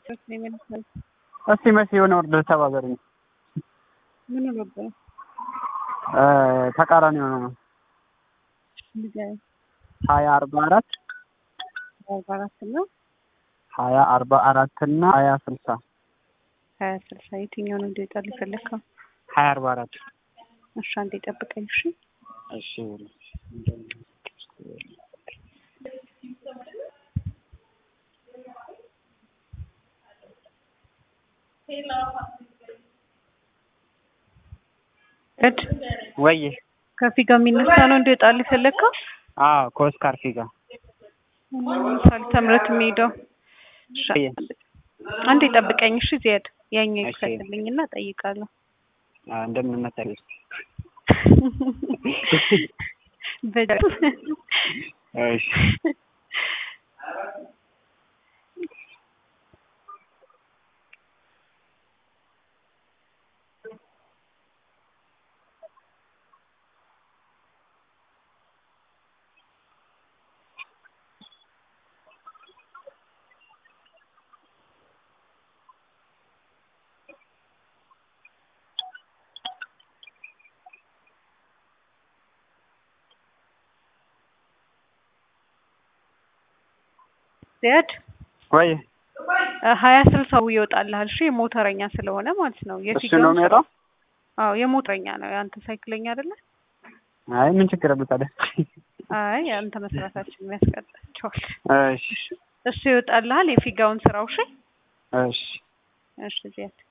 እስቲ መሲ የሆነ ኦርደር ተባበርኝ። ምን ነበር? ተቃራኒ የሆነ ነው። ሀያ አርባ አራት አርባ አራት እና ሀያ አርባ አራት እና ሀያ ስልሳ ሀያ ስልሳ የትኛውን እንዲወጣል የፈለግከው? ሀያ አርባ አራት እሺ አንዴ ጠብቀኝ። እሺ እሺ እድ ወይ ከፊት ጋር የሚነሳ ነው እንዲወጣል የፈለግከው? አዎ ከኦስካር ፊጋ ምሳሌ ተምረት የሚሄደው እሺ፣ አንዴ ጠብቀኝ። እሺ ዚያድ ያኛው እሺ። ይክፈትልኝና እጠይቃለሁ። እንደምን መሰለሽ በ- እሺ ዚያድ ወይ ሀያ ስልሳው ይወጣልሃል። እሺ የሞተረኛ ስለሆነ ማለት ነው። እሱ የፊጋው ነው የሚወጣው? አዎ የሞተረኛ ነው። የአንተ ሳይክለኛ አይደለ? አይ ምን ችግር አለው ታዲያ? አይ አንተ መስራታችን የሚያስቀጣቸዋል። እሺ እሱ ይወጣልሃል። የፊጋውን ስራው እሺ እሺ እሺ ዚያድ